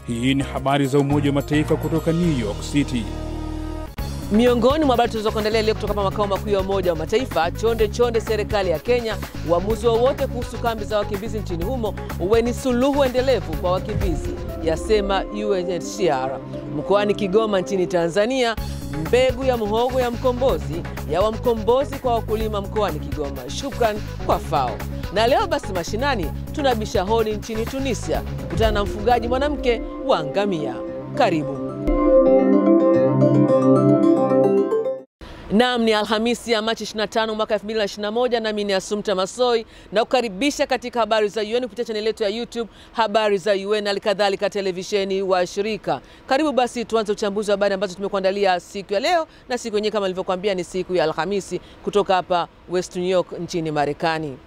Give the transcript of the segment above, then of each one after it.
Hii ni habari za Umoja wa Mataifa kutoka New York City. Miongoni mwa habari tulizokuandalia leo kutoka makao makuu ya Umoja wa Mataifa, chonde chonde serikali ya Kenya, uamuzi wowote kuhusu kambi za wakimbizi nchini humo uwe ni suluhu endelevu kwa wakimbizi, yasema UNHCR. Mkoani Kigoma nchini Tanzania, mbegu ya mhogo ya mkombozi yawa mkombozi kwa wakulima mkoani Kigoma. Shukran kwa FAO. Na leo basi mashinani tunabisha hodi nchini Tunisia kukutana na mfugaji mwanamke wa ngamia. Karibu. Naam, ni Alhamisi ya Machi 25 mwaka 2021, nami ni Asumta Masoi na kukaribisha katika habari za UN kupitia chaneli yetu ya YouTube habari za UN, halikadhalika televisheni wa shirika. Karibu basi tuanze uchambuzi wa habari ambazo tumekuandalia siku ya leo, na siku yenyewe kama nilivyokuambia ni siku ya Alhamisi kutoka hapa West New York nchini Marekani.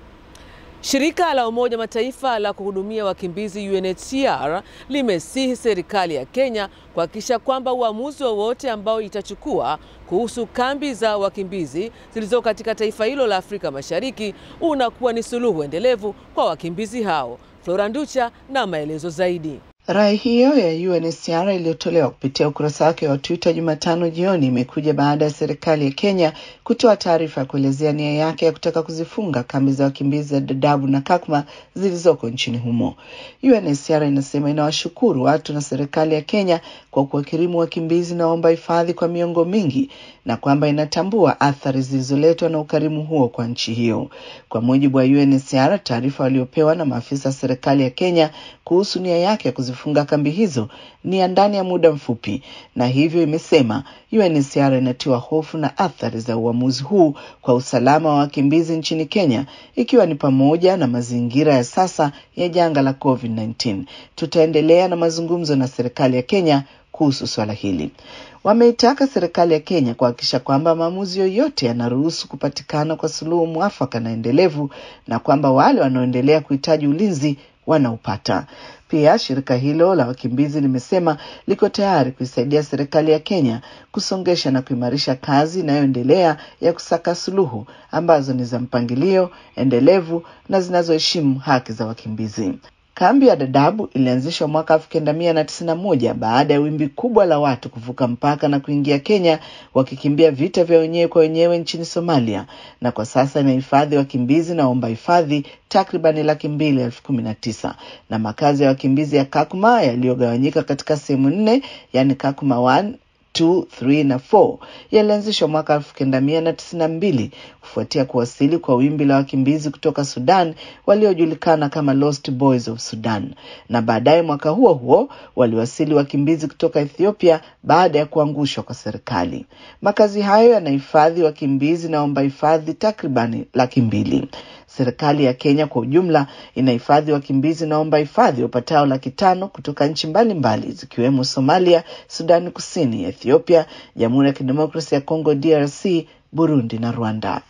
Shirika la Umoja Mataifa la kuhudumia wakimbizi UNHCR limesihi serikali ya Kenya kuhakikisha kwamba uamuzi wowote ambao itachukua kuhusu kambi za wakimbizi zilizo katika taifa hilo la Afrika Mashariki unakuwa ni suluhu endelevu kwa wakimbizi hao. Flora Nducha na maelezo zaidi. Rai hiyo ya UNHCR iliyotolewa kupitia ukurasa wake wa Twitter Jumatano jioni imekuja baada ya serikali ya Kenya kutoa taarifa ya kuelezea nia yake ya kutaka kuzifunga kambi za wakimbizi za Dadaab na Kakuma zilizoko nchini humo. UNHCR inasema inawashukuru watu na serikali ya Kenya kwa kuwakirimu wakimbizi na waomba hifadhi kwa miongo mingi na kwamba inatambua athari zilizoletwa na ukarimu huo kwa nchi hiyo. Kwa mujibu wa UNHCR, taarifa waliopewa na maafisa wa serikali ya Kenya kuhusu nia yake ya kuzifunga kambi hizo ni ya ndani ya muda mfupi, na hivyo imesema UNHCR inatiwa hofu na athari za uamuzi huu kwa usalama wa wakimbizi nchini Kenya, ikiwa ni pamoja na mazingira ya sasa ya janga la COVID-19. Tutaendelea na mazungumzo na serikali ya Kenya kuhusu swala hili. Wameitaka serikali ya Kenya kuhakikisha kwamba maamuzi yoyote yanaruhusu kupatikana kwa suluhu mwafaka na endelevu na kwamba wale wanaoendelea kuhitaji ulinzi wanaupata. Pia shirika hilo la wakimbizi limesema liko tayari kuisaidia serikali ya Kenya kusongesha na kuimarisha kazi inayoendelea ya kusaka suluhu ambazo ni za mpangilio endelevu na zinazoheshimu haki za wakimbizi. Kambi ya Dadaab ilianzishwa mwaka elfu kenda mia na tisini na moja baada ya wimbi kubwa la watu kuvuka mpaka na kuingia Kenya wakikimbia vita vya wenyewe kwa wenyewe nchini Somalia, na kwa sasa inahifadhi wakimbizi na waomba hifadhi takribani laki mbili elfu kumi na tisa na makazi ya wakimbizi ya Kakuma yaliyogawanyika katika sehemu nne, yani Kakuma 1 2, 3 na 4 yalianzishwa mwaka elfu kenda mia na tisini na mbili kufuatia kuwasili kwa wimbi la wakimbizi kutoka Sudan waliojulikana kama Lost Boys of Sudan, na baadaye mwaka huo huo waliwasili wakimbizi kutoka Ethiopia baada ya kuangushwa kwa serikali. Makazi hayo yanahifadhi wakimbizi na waomba hifadhi takribani laki mbili. Serikali ya Kenya kwa ujumla inahifadhi wakimbizi na waomba hifadhi wapatao laki tano kutoka nchi mbalimbali zikiwemo Somalia, Sudani Kusini, Ethiopia, Jamhuri ya Kidemokrasia ya Kongo DRC, Burundi na Rwanda.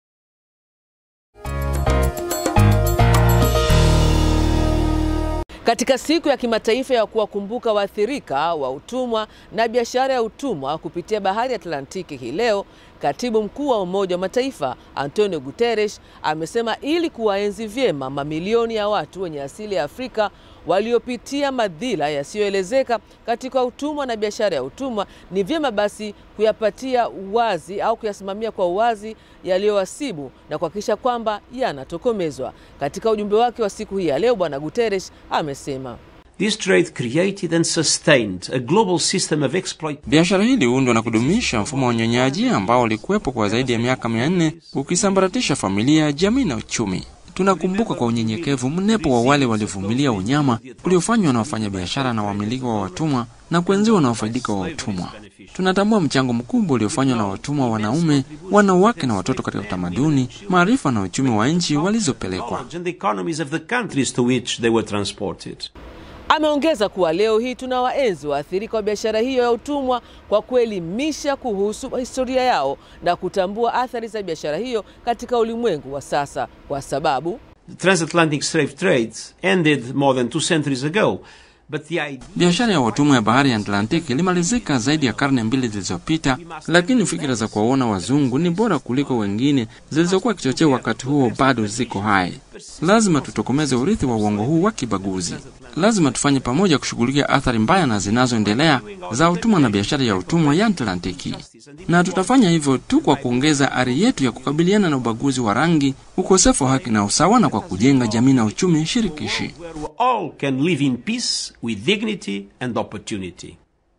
Katika siku ya kimataifa ya kuwakumbuka waathirika wa utumwa na biashara ya utumwa kupitia bahari ya Atlantiki hii leo, katibu mkuu wa Umoja wa Mataifa Antonio Guterres amesema ili kuwaenzi vyema mamilioni ya watu wenye asili ya Afrika waliopitia madhila yasiyoelezeka katika utumwa na biashara ya utumwa, ni vyema basi kuyapatia uwazi au kuyasimamia kwa uwazi yaliyowasibu na kuhakikisha kwamba yanatokomezwa. Katika ujumbe wake wa siku hii ya leo, Bwana Guterres amesema This trade created and sustained a global system of exploit. Biashara hii iliundwa na kudumisha mfumo wa unyonyaji ambao ulikuwepo kwa zaidi ya miaka mia nne ukisambaratisha familia, jamii na uchumi. Tunakumbuka kwa unyenyekevu mnepo wa wale waliovumilia unyama uliofanywa na wafanyabiashara na wamiliki wa watumwa na kuenziwa na wafaidika wa utumwa. Tunatambua mchango mkubwa uliofanywa na watumwa wanaume, wanawake na watoto katika utamaduni, maarifa na uchumi wa nchi walizopelekwa. And the economies of the countries to which they were transported. Ameongeza kuwa leo hii tuna waenzi waathirika wa biashara hiyo ya utumwa kwa kuelimisha kuhusu historia yao na kutambua athari za biashara hiyo katika ulimwengu wa sasa, kwa sababu The transatlantic slave trade ended more than two centuries ago. But the idea Biashara ya watumwa ya bahari ya Atlantiki ilimalizika zaidi ya karne mbili zilizopita, lakini fikira za kuwaona wazungu ni bora kuliko wengine zilizokuwa kichocheo wakati huo bado ziko hai. Lazima tutokomeze urithi wa uongo huu wa kibaguzi. Lazima tufanye pamoja kushughulikia athari mbaya na zinazoendelea za utumwa na biashara ya utumwa ya Atlantiki, na tutafanya hivyo tu kwa kuongeza ari yetu ya kukabiliana na ubaguzi wa rangi, ukosefu wa haki na usawa, na kwa kujenga jamii na uchumi shirikishi. where we all can live in peace with dignity and opportunity.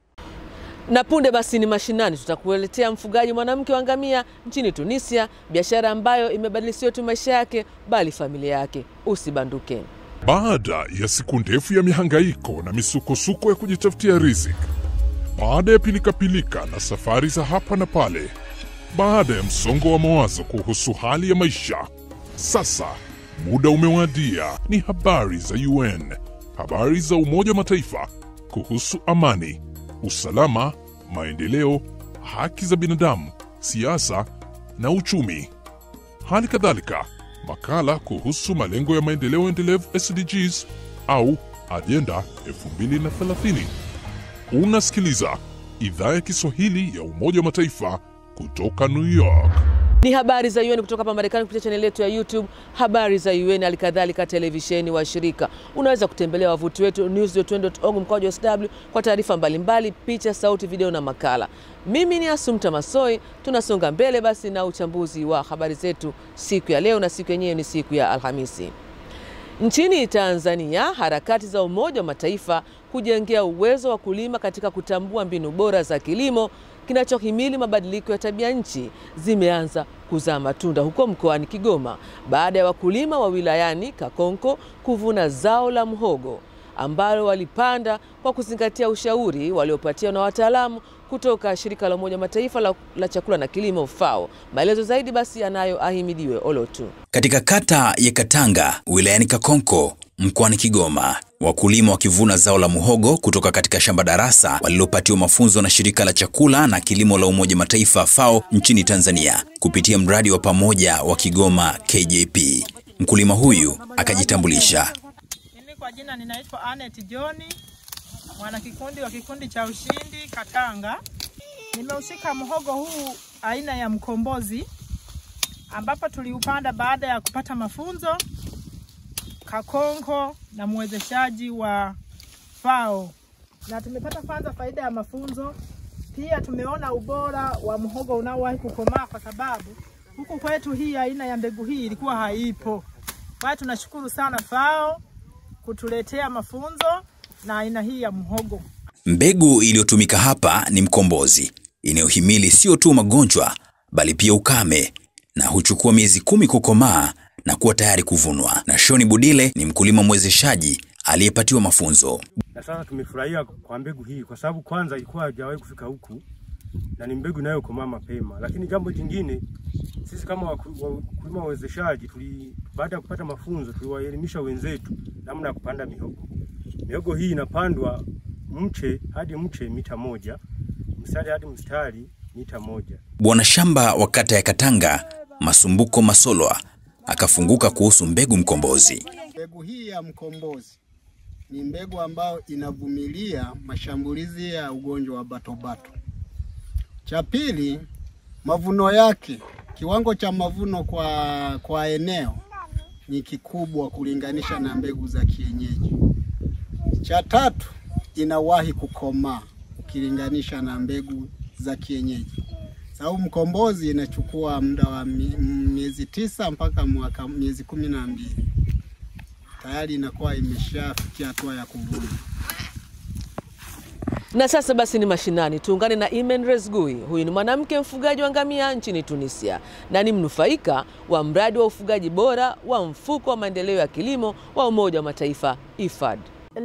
Na punde basi ni mashinani, tutakuletea mfugaji mwanamke wa ngamia nchini Tunisia, biashara ambayo imebadili sio tu maisha yake bali familia yake. Usibanduke. Baada ya siku ndefu ya mihangaiko na misukosuko ya kujitafutia riziki, baada ya pilikapilika na safari za hapa na pale, baada ya msongo wa mawazo kuhusu hali ya maisha, sasa muda umewadia. Ni habari za UN, habari za Umoja wa Mataifa kuhusu amani, usalama, maendeleo, haki za binadamu, siasa na uchumi. Hali kadhalika makala kuhusu malengo ya maendeleo endelevu SDGs au ajenda 2030. Unasikiliza idhaa ya Kiswahili ya Umoja wa Mataifa kutoka New York. Ni habari za UN kutoka hapa Marekani kupitia chaneli yetu ya YouTube habari za UN, halikadhalika televisheni wa shirika. Unaweza kutembelea wavuti wetu news.un.org mkwaju sw kwa taarifa mbalimbali, picha, sauti, video na makala. Mimi ni Asumta Masoi. Tunasonga mbele basi na uchambuzi wa habari zetu siku ya leo, na siku yenyewe ni siku ya Alhamisi. Nchini Tanzania, harakati za Umoja wa Mataifa kujengea uwezo wa kulima katika kutambua mbinu bora za kilimo kinachohimili mabadiliko ya tabia nchi zimeanza kuzaa matunda huko mkoani Kigoma baada ya wakulima wa wilayani Kakonko kuvuna zao la mhogo ambalo walipanda kwa kuzingatia ushauri waliopatiwa na wataalamu kutoka shirika la Umoja wa Mataifa la, la chakula na kilimo FAO. Maelezo zaidi basi yanayo Ahimidiwe Olotu. Katika kata ya Katanga wilayani Kakonko mkoani Kigoma, wakulima wakivuna zao la muhogo kutoka katika shamba darasa walilopatiwa mafunzo na shirika la chakula na kilimo la Umoja Mataifa FAO nchini Tanzania kupitia mradi wa pamoja wa Kigoma KJP. Mkulima huyu akajitambulisha. Mimi kwa jina ninaitwa Anet John, mwanakikundi wa kikundi cha Ushindi Katanga. Nimeushika mhogo huu aina ya mkombozi ambapo tuliupanda baada ya kupata mafunzo Kakonko na mwezeshaji wa FAO, na tumepata kwanza faida ya mafunzo. Pia tumeona ubora wa mhogo unaowahi kukomaa, kwa sababu huku kwetu hii aina ya mbegu hii ilikuwa haipo. Kwa hiyo tunashukuru sana FAO kutuletea mafunzo na aina hii ya mhogo. Mbegu iliyotumika hapa ni mkombozi inayohimili sio tu magonjwa bali pia ukame na huchukua miezi kumi kukomaa na kuwa tayari kuvunwa. Na Shoni Budile ni mkulima mwezeshaji aliyepatiwa mafunzo. na sasa tumefurahia kwa mbegu hii kwa sababu kwanza ilikuwa haijawahi kufika huku na ni mbegu inayokomaa mapema. Lakini jambo jingine, sisi kama waku- wakulima wawezeshaji tuli, baada ya kupata mafunzo tuliwaelimisha wenzetu namna ya kupanda mihogo. Mihogo hii inapandwa mche hadi mche mita moja, mstari hadi mstari mita moja. Bwana shamba wa kata ya Katanga Masumbuko Masolwa akafunguka kuhusu mbegu mkombozi. Mbegu hii ya mkombozi ni mbegu ambayo inavumilia mashambulizi ya ugonjwa wa batobato. Cha pili, mavuno yake, kiwango cha mavuno kwa, kwa eneo ni kikubwa kulinganisha na mbegu za kienyeji. Cha tatu, inawahi kukomaa ukilinganisha na mbegu za kienyeji. Sababu mkombozi inachukua muda wa mi- miezi tisa mpaka mwaka miezi kumi na mbili tayari inakuwa imeshafikia hatua ya kuvuna. Na sasa basi ni mashinani, tuungane na Imen Rezgui. Huyu ni mwanamke mfugaji wa ngamia nchini Tunisia na ni mnufaika wa mradi wa ufugaji bora wa mfuko wa maendeleo ya kilimo wa Umoja wa Mataifa IFAD.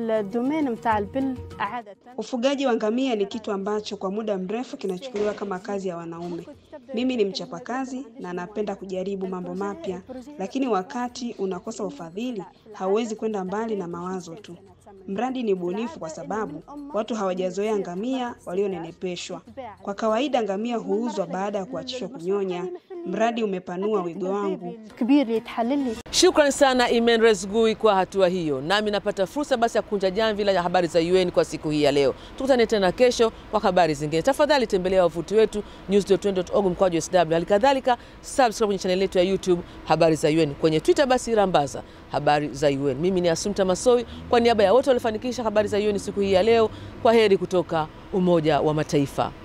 Ufugaji wa ngamia ni kitu ambacho kwa muda mrefu kinachukuliwa kama kazi ya wanaume. Mimi ni mchapakazi na napenda kujaribu mambo mapya, lakini wakati unakosa ufadhili, hauwezi kwenda mbali na mawazo tu. Mradi ni bunifu kwa sababu watu hawajazoea ngamia walionenepeshwa. Kwa kawaida ngamia huuzwa baada ya kuachishwa kunyonya, Mradi umepanua wigo wangu. Shukrani sana Imen Resgui kwa hatua hiyo. Nami napata fursa basi ya kunja jamvi la habari za UN kwa siku hii ya leo. Tukutane tena kesho kwa habari zingine. Tafadhali tembelea wavuti wetu news.un.org mkwaju sw. Hali kadhalika subscribe kwenye chaneli yetu ya YouTube habari za UN. Kwenye Twitter basi rambaza habari za UN. Mimi ni Asumta Masoi kwa niaba ya wote waliofanikisha habari za UN siku hii ya leo. Kwa heri kutoka Umoja wa Mataifa.